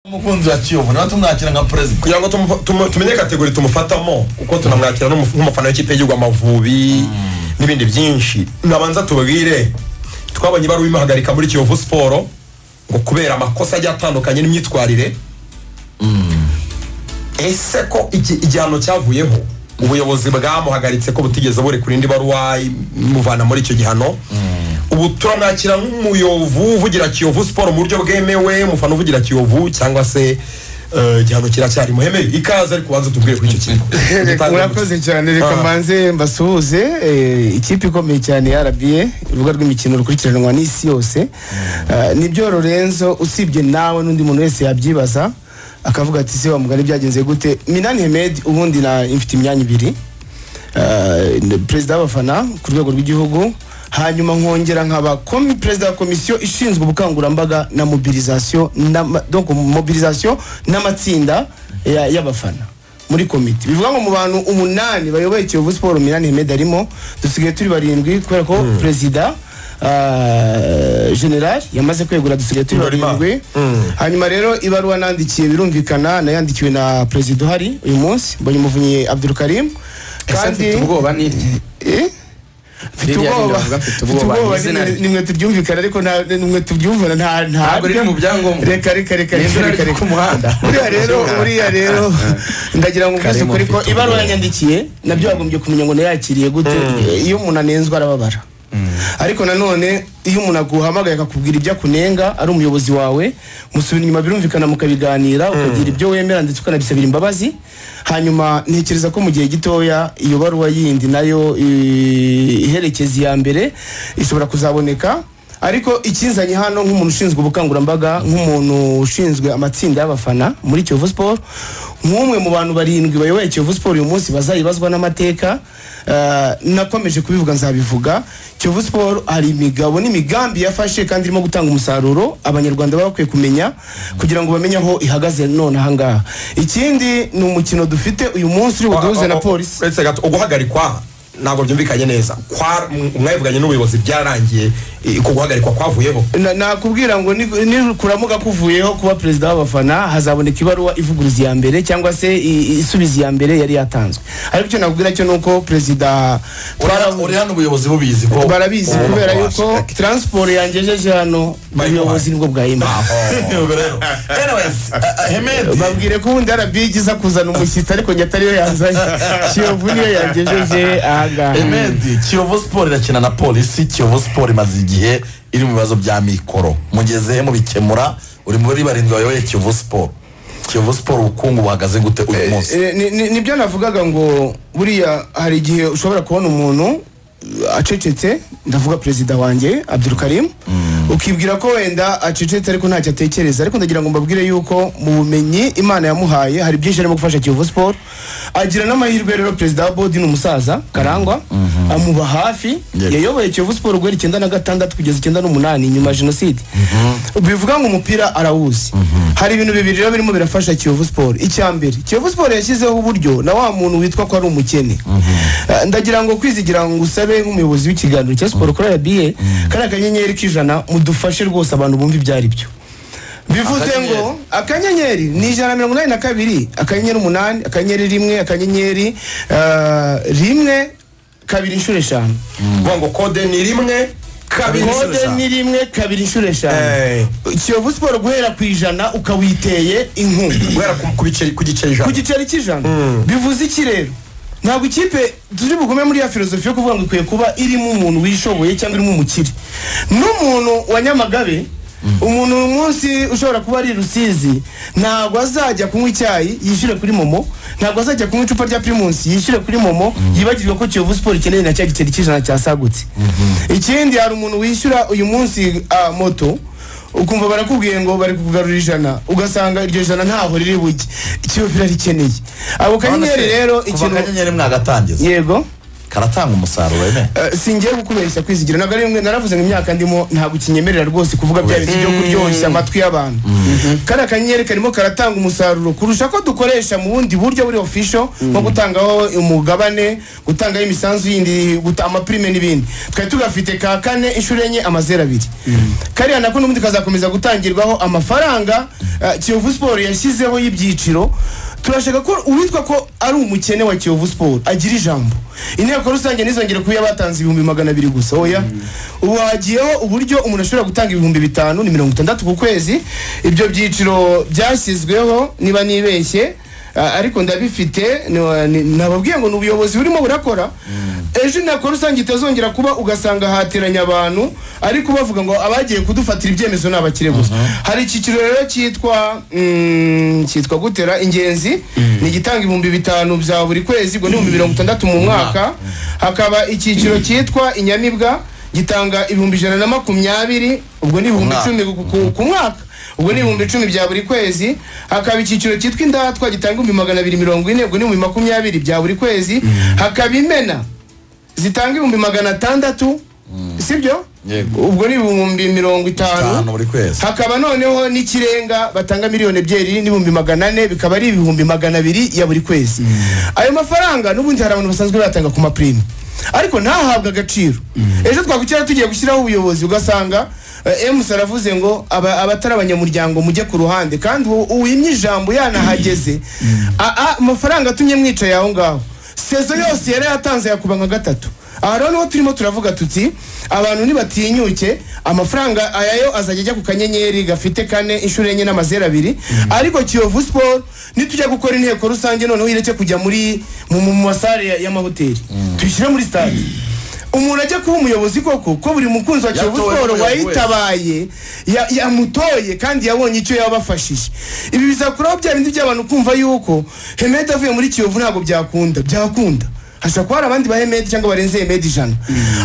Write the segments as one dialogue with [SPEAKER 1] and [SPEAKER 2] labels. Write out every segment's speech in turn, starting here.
[SPEAKER 1] umukunzi wa kiyovu niba tumwakira nka perezida
[SPEAKER 2] kugira ngo tumu- tumu- tumenye kategori tumufatamo uko tunamwakira n'umu- nk'umufana w'ikipe y'igihugu amavubi n'ibindi byinshi nabanza tubabwire twabonye ibaruwa imuhagarika muri kiyovu siporo ngo kubera amakosa agiye atandukanye n'imyitwarire ese ko iki igihano cyavuyeho ubuyobozi bwamuhagaritse ko butigeze burekura indi baruwa imuvana muri icyo gihano ubu turamwakira nk'umuyovu uvugira kiyovu siporo mu buryo bwemewe umufana uvugira kiyovu cyangwa se eh, igihano kiracyari muhemere ikaze ariko ubanza utubwire kuri icyo kintu
[SPEAKER 3] Reka- murakoze cyane reka
[SPEAKER 2] Ah.
[SPEAKER 3] mbanze mbasuhuze eh, ikipe ikomeye cyane ya rba urubuga rw'imikino rukurikiranwa n'isi yose Ah, nibyo lorenzo usibye nawe n'undi muntu wese yabyibaza akavuga ati se wa mugani byagenze gute minani hemed ubundi na mfite imyanya ibiri Ah, ni perezida w'abafana ku rwego rw'igihugu hanyuma nkongera nkaba komi perezida wa komisiyo ishinzwe ubukangurambaga na mobilisation n'ama- donc mobilisation n'amatsinda ya- y'abafana muri komite bivuga ngo mu bantu umunani bayoboye kiyovu siporo minani hemed arimo dusigaye turi barindwi kubera ko perezida ah, general yamaze kwegura dusigaye turi
[SPEAKER 2] Ndorima.
[SPEAKER 3] barindwi hanyuma rero ibaruwa nandikiye birumvikana nayandikiwe na perezida uhari uyu munsi mbonye umuvunyi abdul karim
[SPEAKER 4] mfite ubwoba n'irye
[SPEAKER 3] Eh? mfite
[SPEAKER 4] Ririya
[SPEAKER 3] ubwoba
[SPEAKER 4] riravuga
[SPEAKER 3] mfite ubwoba
[SPEAKER 4] ni izina
[SPEAKER 3] nimwe-
[SPEAKER 4] rye.
[SPEAKER 3] nimwe turyumvikana ariko nta- nimwe tubyumvana nta
[SPEAKER 4] Ntabwo riri mu byangombwa.
[SPEAKER 3] reka reka reka
[SPEAKER 4] Ni
[SPEAKER 3] reka
[SPEAKER 4] izina
[SPEAKER 3] reka
[SPEAKER 4] riri
[SPEAKER 3] reka
[SPEAKER 4] ku muhanda.
[SPEAKER 3] buriya rero buriya rero ndagira ngo mbese
[SPEAKER 4] Karimo
[SPEAKER 3] ukuri ko
[SPEAKER 4] mfite
[SPEAKER 3] ibaruwa
[SPEAKER 4] ubwoba.
[SPEAKER 3] yanyandikiye nabyo yagombye kumenya ngo nayakiriye gute iyo umuntu anenzwe arababara ariko nanone iyo umuntu aguhamagaye akakubwira ibyo akunenga ari umuyobozi wawe musubira inyuma birumvikana mukabiganira ukagira ibyo wemera ndetse ukanabisabira imbabazi hanyuma ntekereza ko mu gihe gitoya iyo baruwa yindi nayo i- iherekeza iya mbere ishobora kuzaboneka ariko ikinzanye hano nk'umuntu ushinzwe ubukangurambaga nk'umuntu ushinzwe amatsinda y'abafana muri kiyovu siporo nk'umwe mu bantu barindwi bayoboye kiyovu siporo uyu munsi bazayibazwa n'amateka eh, nakomeje kubivuga nzabivuga kiyovu siporo hari imigabo n'imigambi yafashe kandi irimo gutanga umusaruro abanyarwanda baba bakwiye kumenya kugira ngo bamenye aho ihagaze none ahangaha ikindi ni umukino dufite uyu munsi uri buduhuze na polisi
[SPEAKER 2] uretse gato uguhagarikwa ntabwo byumvikanye neza Kwa- m- mwabivuganye n'ubuyobozi byarangiye eh, uko guhagarikwa kwavuyeho
[SPEAKER 3] Na- nakubwira ngo ni- ni kuramuka kuvuyeho kuba perezida w'abafana hazaboneka ibaruwa ivuguruza iya mbere cyangwa se i- isubiza iya mbere yari yatanzwe ariko icyo nakubwira cyo ni uko perezida
[SPEAKER 1] uriya- uriya n'ubuyobozi bubizi ko
[SPEAKER 3] barabizi
[SPEAKER 1] ubu
[SPEAKER 3] kubera
[SPEAKER 1] babasha.
[SPEAKER 3] yuko taransiporo yangejeje hano
[SPEAKER 2] Bayimuhaye.
[SPEAKER 3] ubuyobozi nibwo bwayimpaye
[SPEAKER 1] Ubwo rero. Anyways, uh, uh, Hemedi,
[SPEAKER 3] babwire ko ubundi rba iza kuzana umushyitsi ariko njye atariyo yazanye kiyovu niyo yangejeje ahangaha
[SPEAKER 1] Hemedi, kiyovu siporo irakina na polisi kiyovu siporo imaze igihe iri mu bibazo bya mikoro mugezehe mubikemura uri muri barindwi bayoboye kiyovu siporo kiyovu siporo ubukungu buhagaze gute uyu munsi
[SPEAKER 3] Eh, ni- ni- nibyo navugaga ngo buriya hari igihe ushobora kubona umuntu uh, acecetse ndavuga perezida wanjye abdul karim ukibwira ko wenda acecetse ariko ntacyo atekereza ariko ndagira ngo mbabwire yuko mu bumenyi imana yamuhaye hari byinshi arimo gufasha kiyovu siporo agira n'amahirwe rero perezida wa bodi ni umusaza karangwa amuba hafi
[SPEAKER 1] Yes.
[SPEAKER 3] yayoboye kiyovu siporo guhera icyenda na gatandatu kugeza icyenda n'umunani nyuma ya jenoside bivuga ngo umupira arawuzi hari ibintu bibiri rero birimo birafasha kiyovu siporo icya mbere kiyovu siporo yashyizeho uburyo na wa muntu witwa ko ari umukene Eh, ndagira ngo kwizigira ngo usabe nk'umuyobozi w'ikiganiro cya siporo kuri rba kariya kanyenyeri k'ijana mudufashe rwose abantu bumva ibyo ari byo bivuze ngo akanyenyeri ni ijana na mirongo inani na kabiri akanyenyeri umunani akanyenyeri rimwe akanyenyeri eh, rimwe kabiri inshuro eshanu
[SPEAKER 2] Vuga ngo kode ni rimwe kabiri inshuro
[SPEAKER 3] kode
[SPEAKER 2] eshanu.
[SPEAKER 3] ni rimwe kabiri inshuro
[SPEAKER 2] Eh.
[SPEAKER 3] eshanu kiyovu siporo guhera ku ijana ukawiteye inkunga
[SPEAKER 2] guhera ku- ku biceri- ku giceri
[SPEAKER 3] ku
[SPEAKER 2] ijana
[SPEAKER 3] giceri cy'ijana bivuze iki rero ntabwo ikipe turi bugume muri ya filozofi yo kuvuga ngo ikwiye kuba irimo umuntu wishoboye cyangwa irimo umukire n'umuntu wa nyamagabe umuntu uyu munsi ushobora kuba ari i rusizi ntabwo azajya kunywa icyayi yishyure kuri momo ntabwo azajya kunywa icupa rya primusi yishyure kuri momo yibagirwe ko kiyovu siporo ikeneye na cya giceri cy'ijana cyasagutse ikindi hari umuntu wishyura uyu munsi ah, moto ukumva barakubwiye ngo bari kukugarura ijana ugasanga iryo jana ntaho riri bujye ikiyovu irarikeneye abo kanyenyeri rero
[SPEAKER 1] ikintu
[SPEAKER 3] ikintu
[SPEAKER 1] akanyenyeri mwagatangiza
[SPEAKER 3] yego
[SPEAKER 1] karatanga umusaruro wemeye
[SPEAKER 3] Eh, singiye kukubeshya kwizigira ntabwo ari rimwe naravuze ngo imyaka ndimo ntabwo ukinyemerera rwose kuvuga bya bintu byo kuryoshya amatwi y'abantu kariya kanyenyeri karimo karatanga umusaruro kurusha ko dukoresha mu bundi buryo buri official nko gutangaho umugabane gutangaho imisanzu yindi guta- amapirime n'ibindi twari tugafite ka kane inshuro enye amazeru abiri kariya nako n'ubundi kazakomeza gutangirwaho amafaranga eh, kiyovu siporo yashyizeho y'ibyiciro turashaka ko uwitwa ko ari umukene wa kiyovu siporo agira ijambo inteko rusange ntizongere kuba batanze ibihumbi magana abiri gusa oya ubu hagiyeho uburyo umuntu ashobora gutanga ibihumbi bitanu ni mirongo itandatu ku kwezi ibyo byiciro byashyizweho niba nibeshye a- ariko ndabifite ni- ni- nababwiye ngo ni ubuyobozi burimo burakora ejo inteko rusange itazongera kuba ugasanga hateranye abantu ariko bavuga ngo abagiye kudufatira ibyemezo ni abakire gusa hari icyiciro rero cyitwa mm, cyitwa gutera ingenzi ni igitanga ibihumbi bitanu bya buri kwezi ubwo ni ibihumbi mirongo itandatu mu mwaka hakaba icyiciro cyitwa inyamibwa gitanga ibihumbi ijana na makumyabiri ubwo ni ibihumbi
[SPEAKER 1] mwaka.
[SPEAKER 3] icumi ku- ku- ku mwaka ubwo ni ibihumbi icumi bya buri kwezi hakaba icyiciro cyitwa indatwa gitanga ibihumbi magana abiri mirongo ine ubwo ni ibihumbi makumyabiri bya buri kwezi hakaba imena zitanga ibihumbi magana atandatu sibyo
[SPEAKER 1] Yego.
[SPEAKER 3] ubwo ni ibihumbi mirongo
[SPEAKER 1] bitanu
[SPEAKER 3] itanu
[SPEAKER 1] buri kwezi
[SPEAKER 3] hakaba noneho n'ikirenga batanga miliyoni ebyiri n'ibihumbi magana ane bikaba ari ibihumbi magana abiri ya buri kwezi ayo mafaranga n'ubundi hari abantu basanzwe bayatanga ku mapirime ariko ntahabwe agaciro ejo twakwicara tugiye gushyiraho ubuyobozi ugasanga eh, emusi aravuze ngo aba- abatari abanyamuryango mujye ku ruhande kandi uwo- uwimye ijambo yanahageze A- a- amafaranga atumye mwicaye aho ngaho sezo yose yari yatanze yakuba nka gatatu aha rero niho turimo turavuga tuti abantu nibatinyuke amafaranga ayayo azajya ajya ku kanyenyeri gafite kane inshuro enye n'amazeru abiri ariko kiyovu siporo nitujya gukora inteko rusange noneho ireke kujya muri mu- mu masare ya- y'amahoteli tuyishyire muri stade umuntu ajya kuba umuyobozi koko ko buri mukunzi wa kiyovu
[SPEAKER 4] Yatowe
[SPEAKER 3] siporo
[SPEAKER 4] n'umuyobozi wese.
[SPEAKER 3] wayitabaye ya- yamutoye kandi yabonye icyo yabafashije ibi bizakuraho bya bindi by'abantu kumva yuko hemedi avuye muri kiyovu ntabwo byakunda byakunda hashobora kuba hari abandi ba hemedi cyangwa barenze hemedi ijana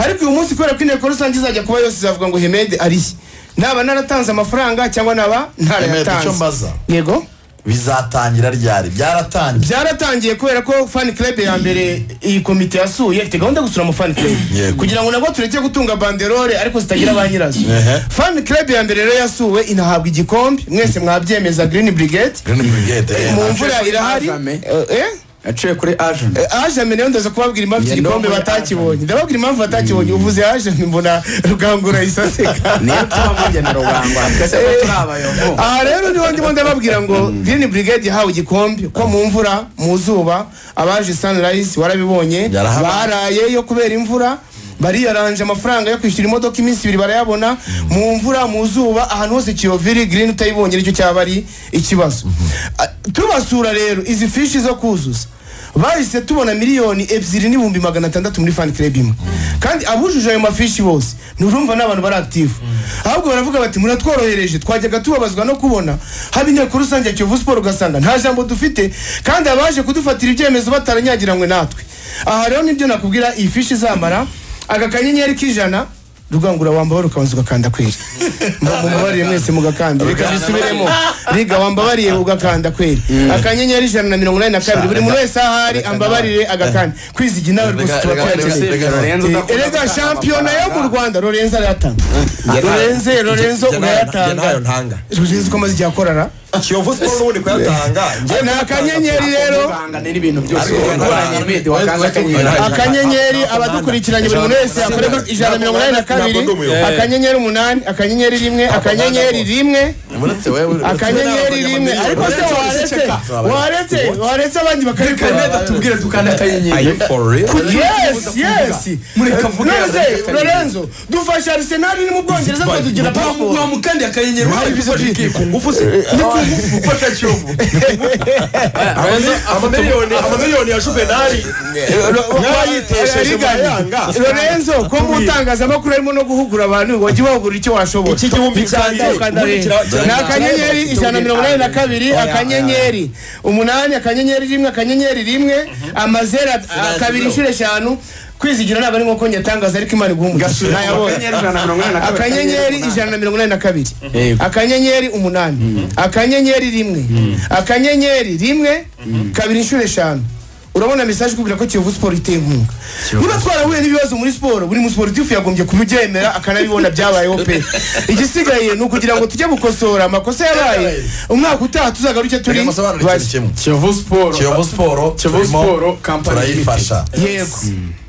[SPEAKER 3] ariko uyu munsi kubera ko inteko rusange izajya kuba yose izavuga ngo hemedi arihe naba naratanze amafaranga cyangwa naba
[SPEAKER 1] Hemedi,
[SPEAKER 3] ntarayatanze
[SPEAKER 1] icyo mbaza
[SPEAKER 3] yego
[SPEAKER 1] bizatangira ryari byaratangiye
[SPEAKER 3] byaratangiye kubera ko fan club ya mbere iyi komite yasuye ifite gahunda yo gusura mu fan club
[SPEAKER 1] Yego.
[SPEAKER 3] kugira ngo nabwo tureke gutunga banderole ariko zitagira ba nyirazo
[SPEAKER 1] Ehe.
[SPEAKER 3] fan club ya mbere rero yasuwe inahabwa igikombe mwese mwabyemeza green brigade
[SPEAKER 1] Green Brigade, eh,
[SPEAKER 3] mu
[SPEAKER 1] na-
[SPEAKER 3] mvura irahari
[SPEAKER 4] Azame.
[SPEAKER 3] Eh, eh?
[SPEAKER 4] yaciye kuri agent
[SPEAKER 3] ajame nayo ndaza kubabwira impamvu iki
[SPEAKER 4] Ngendo
[SPEAKER 3] gikombe
[SPEAKER 4] muri
[SPEAKER 3] batakibonye ndababwira impamvu batakibonye uvuze ajame mbona rugangura isaseka
[SPEAKER 4] niyo twamugenera ubangwa twese ko turi abayovu
[SPEAKER 3] aha rero niho ndimo ndababwira ngo green brigade yahawe igikombe ko mu mvura mu zuba abaje sunrise warabibonye
[SPEAKER 1] Yarahabaye.
[SPEAKER 3] baraye yo kubera imvura bariyaranje amafaranga yo kwishyura imodoka iminsi ibiri barayabona mu mvura mu zuba ahantu hose kiyoviri green utayibonye nicyo cyaba ari ikibazo Ah, tubasura rero izi fishi zo kuzuza bahise tubona miliyoni ebyiri n'ibihumbi magana atandatu muri fan club imwe kandi abujuje ayo mafishi bose nturumva n'abantu bari active ahubwo baravuga bati muratworohereje twajyaga tubabazwa no kubona haba inteko rusange ya kiyovu siporo ugasanga nta jambo dufite kandi abaje kudufatira ibyemezo bataranyagiranywe natwe aha rero nibyo nakubwira iyi fishi izamara aka kanyenyeri k'ijana rugangura wambabarira ukabanza ugakanda kweri Mba- mumubariye mwese mugakanda reka bisubiremo riga wambabariye ugakanda kweri akanyenyeri ijana na mirongo inani na kabiri buri muntu wese aho ari ambabarire agakanda kwizigira nawe rwose
[SPEAKER 1] Reka- reka-
[SPEAKER 3] turakwakira
[SPEAKER 1] reka- reka-
[SPEAKER 4] Lorenzo udakunda
[SPEAKER 3] erega
[SPEAKER 4] gutanga
[SPEAKER 3] shampiyona yo mu
[SPEAKER 4] amafaranga.
[SPEAKER 3] rwanda lorenzo arayatanga
[SPEAKER 2] Njye nayo-
[SPEAKER 3] lorenzo lorenzo
[SPEAKER 2] njye nayo- njye nayo
[SPEAKER 3] urayatanga
[SPEAKER 2] ntanga
[SPEAKER 3] lorenzo uko amaze igihe akorara
[SPEAKER 2] kiyovu siporo n'ubundi kuyatanga njye
[SPEAKER 3] ni akanyenyeri rero
[SPEAKER 4] ubangana n'ibintu byose
[SPEAKER 1] Ariko-
[SPEAKER 4] urwanya imedi wakanze akanyenyeri
[SPEAKER 2] Ariko-
[SPEAKER 3] akanyenyeri abadukurikiranye buri muntu wese akorerwa ijana na mirongo inani na kabiri akanyenyeri umunani akanyenyeri rimwe akanyenyeri rimwe
[SPEAKER 1] uretse wowe uretse-
[SPEAKER 3] akanyenyeri rimwe ariko se waretse waretse waretse abandi bakabikora
[SPEAKER 4] tubwire dukanda
[SPEAKER 2] are you
[SPEAKER 4] akanyenyeri
[SPEAKER 2] for real
[SPEAKER 3] yes yes
[SPEAKER 4] Mureka avuge
[SPEAKER 3] none
[SPEAKER 4] akanyenyeri.
[SPEAKER 3] lorenzo dufasha arsenal iri mu bwongereza tukagira pasiporo
[SPEAKER 4] wamukandi akanyenyeri
[SPEAKER 2] Wari bizi
[SPEAKER 4] ufashe
[SPEAKER 2] ku ngufu se
[SPEAKER 4] ufashe kiyovu
[SPEAKER 2] amamiliyoni amamiliyoni ya juvenali mwayitesheje murayanga
[SPEAKER 3] lorenzo ko mu itangazamakuru harimo no guhugura abantu wajya ubahugura icyo washobora
[SPEAKER 2] iki gihumbi cyanjye ubundi kira- kira-
[SPEAKER 3] ni akanyenyeri ijana na mirongo inani na kabiri akanyenyeri umunani akanyenyeri rimwe akanyenyeri rimwe amazeru a- kabiri inshuro eshanu kwizigira ntabwo ari nk'uko nyatangaza ariko imana iguha umugisha ntayabonye
[SPEAKER 4] akanyenyeri ijana na mirongo inani na kabiri
[SPEAKER 3] akanyenyeri ijana na mirongo inani na kabiri akanyenyeri umunani akanyenyeri rimwe akanyenyeri rimwe kabiri inshuro eshanu urabona mesaje ikubwira ko kiyovu siporo iteye inkunga niba twarahuye n'ibibazo muri siporo buri musiporutifu yagombye kubyemera akanabibona byabayeho pe igisigaye ni ukugira ngo tujye gukosora amakosa yabaye umwaka utaha tuzagaruke turi
[SPEAKER 1] turamusobanurira ikintu kimwe
[SPEAKER 5] kiyovu siporo
[SPEAKER 1] kiyovu siporo
[SPEAKER 5] Kiyovu
[SPEAKER 1] turimo
[SPEAKER 5] Sport Company
[SPEAKER 1] turayifasha
[SPEAKER 3] yego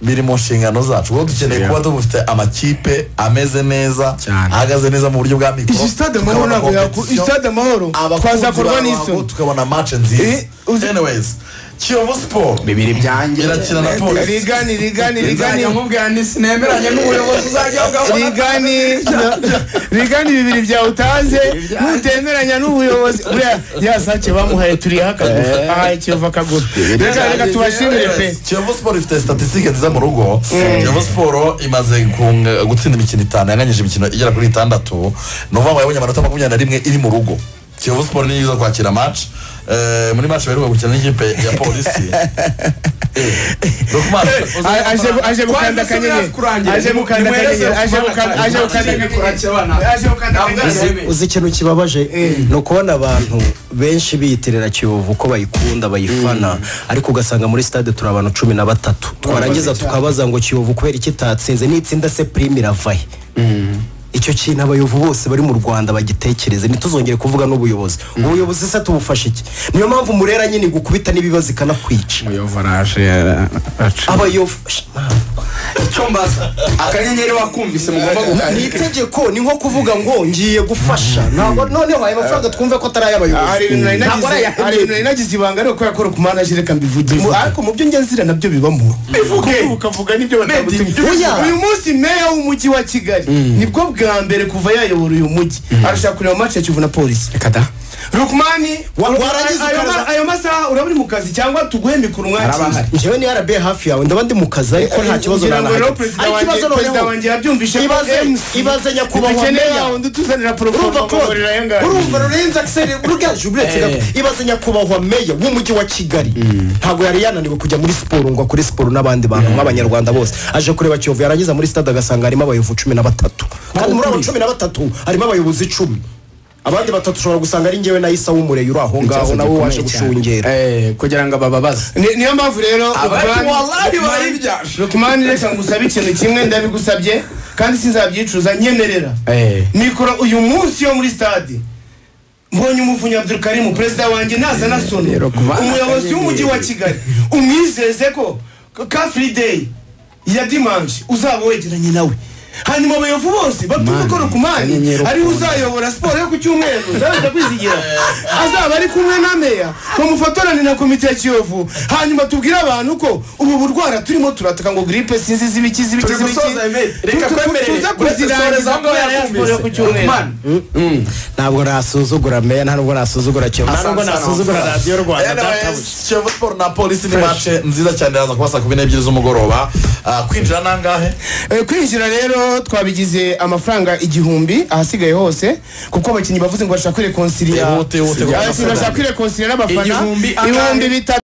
[SPEAKER 1] biri mu nshingano zacu kuko dukeneye kuba dufite amakipe ameze neza
[SPEAKER 5] Cyane.
[SPEAKER 1] ahagaze neza mu buryo bwa mikoro
[SPEAKER 3] iki stade amahoro ntabwo yaku- iyi stade amahoro twazakorwa n'isoni
[SPEAKER 1] tukabona match nziza
[SPEAKER 3] Eh, uzi-
[SPEAKER 1] anyways kiyovu siporo
[SPEAKER 5] bibiri byanjye
[SPEAKER 1] irakina na polisi
[SPEAKER 3] rigani rigani rigani
[SPEAKER 5] nzajya nkubwira nti nemeranye n'ubuyobozi uzajya ugabona
[SPEAKER 3] rigani rigani bibiri byawe utanze nutemeranya n'ubuyobozi buriya ya sake bamuhaye turiha akaguru ahaye kiyovu akaguru reka reka tubashimire pe
[SPEAKER 1] kiyovu siporo ifite statisitike nziza mu rugo kiyovu siporo imaze kunga- gutsinda imikino itanu yanganyije imikino igera kuri itandatu ni ukuvuga ngo yabonye amanota makumyabiri na rimwe iri mu rugo kiyovu siporo ni nziza kwakira match Eh, muri match baheruka gukina n'ikipe ya polisi Eh, no ku match-
[SPEAKER 3] A- aje gu- aje gukanda akanyenyeri aje gukanda akanyenyeri aje gukanda aje gukanda akanyenyeri aje gukanda akanyenyeri
[SPEAKER 6] uzi ikintu kibabaje ni ukubona abantu benshi biyitirira kiyovu ko bayikunda bayifana ariko ugasanga muri stade turi abantu cumi na batatu twarangiza tukabaza ngo kiyovu kubera iki itatsinze n'itsinda se prime irava he icyo kintu abayovu bose bari mu rwanda bagitekereze ntituzongere kuvuga n'ubuyobozi ubuyobozi se tubufashe iki niyo mpamvu murera nyine gukubita n'ibibazo ikanakwica
[SPEAKER 5] umuyovu araje araca
[SPEAKER 6] abayovu Sh-
[SPEAKER 5] icyo mbaza akanyenyeri wakumvise mugomba
[SPEAKER 6] ni
[SPEAKER 5] gukanda
[SPEAKER 6] itegeko ni nko kuvuga ngo ngiye gufasha ntabwo noneho aya mafaranga twumve ko atari
[SPEAKER 3] hari
[SPEAKER 6] ay'abayobozi
[SPEAKER 3] ibintu nari
[SPEAKER 6] ntabwo ari
[SPEAKER 3] nagize- hari ibintu
[SPEAKER 6] ay'abayobozi
[SPEAKER 3] nari nagize ibanga ariko kubera ko ari kumanaje reka mbivuge Mu- ariko mu byo njya nzira nabyo bibamo kuvuga ukavuga nibyo batagutumye
[SPEAKER 6] Oya.
[SPEAKER 3] uyu munsi meya w'umujyi wa kigali nibwo bwa mbere kuva yayobora uyu mujyi arashaka kureba match ya kivu na polisi
[SPEAKER 5] reka da
[SPEAKER 3] rukumani
[SPEAKER 6] Wa-
[SPEAKER 3] ayo-
[SPEAKER 6] warangiza
[SPEAKER 3] ayo
[SPEAKER 6] ukaza-
[SPEAKER 3] ma- ayo masaha uraba uri mu kazi cyangwa tuguhe mikoro umwakire
[SPEAKER 5] Arabahari.
[SPEAKER 6] njyewe ni rba hafi yawe ndaba ndi mu kazi ariko nta kibazo
[SPEAKER 3] Ngira ngo
[SPEAKER 6] nanahari
[SPEAKER 3] rero perezida
[SPEAKER 6] ariko
[SPEAKER 3] wanjye-
[SPEAKER 6] ikibazo
[SPEAKER 3] perezida
[SPEAKER 6] noneho
[SPEAKER 3] wanjye yabyumvise ko
[SPEAKER 6] ibaze
[SPEAKER 3] MC
[SPEAKER 6] ibaze nyakubahwa
[SPEAKER 3] dukeneye
[SPEAKER 6] meya
[SPEAKER 3] wundi utuzanira
[SPEAKER 6] urumva
[SPEAKER 3] porogaramu
[SPEAKER 6] ko urumva rurenze akiseri ruganje uretse gato ibaze nyakubahwa meya w'umujyi wa kigali ntabwo yari yananiwe kujya muri siporo ngo akore siporo n'abandi bantu nk'abanyarwanda bose aje kureba kiyovu yarangiza muri stade agasanga harimo abayovu cumi na batatu kandi muri abo cumi na batatu harimo abayobozi icumi abandi batatu ushobora gusanga ari ngewe na isa w'umureye uri aho ngaho nawe waje gushungera
[SPEAKER 5] kugira ngo abababaze
[SPEAKER 3] Ni- niyo mpamvu rero Rukumani-
[SPEAKER 5] wallahi
[SPEAKER 3] Rukumani-
[SPEAKER 5] baribya.
[SPEAKER 3] rukumani reka ngusabe ikintu kimwe ndabigusabye kandi sinzabyicuza nyemerera
[SPEAKER 5] Eh.
[SPEAKER 3] mikoro uyu munsi yo muri stade mbonye umuvunyi abdulkarimu perezida wanjye nazana sono
[SPEAKER 5] Rero kuba-
[SPEAKER 3] umuyobozi w'umujyi wa kigali umwizeze ko ka free day ya dimanche uzaba wegeranye nawe hanyuma abayovu bose babyumve ko rukumani ariwe uzayobora siporo yo ku cyumweru ndabaza kwizigira azaba ari kumwe na meya bamufotorane na komite ya kiyovu hanyuma tubwire abantu ko ubu burwara turimo turataka ngo gripe sinzi zibiki zibiki
[SPEAKER 5] Turi
[SPEAKER 3] zibiki
[SPEAKER 5] gusoza, Emile. Reka
[SPEAKER 3] Tu- tu-
[SPEAKER 5] kwemerere.
[SPEAKER 3] tuze
[SPEAKER 5] Uretse
[SPEAKER 3] kuzirangiza
[SPEAKER 5] sorezaho
[SPEAKER 3] kubera ya siporo yo ku cyumweru
[SPEAKER 5] Rukumani.
[SPEAKER 6] ntabwo nasuzugura meya nta nubwo nasuzugura kiyovu nta nubwo nasuzugura radiyo rwanda databuja
[SPEAKER 1] kiyovu siporo na polisi ni match nziza cyane iraza kuba saa kumi n'ebyiri z'umugoroba Ah, kwinjira nangahe
[SPEAKER 3] Eh, kwinjira rero twabigize amafaranga igihumbi ahasigaye hose kuko abakinnyi bavuze ngo bashaka kwirekonsilia
[SPEAKER 1] Ihute, ihute, kuko
[SPEAKER 3] bashaka kwirekonsilia n'abafana
[SPEAKER 5] Igihumbi, angahe?
[SPEAKER 3] ibihumbi bitatu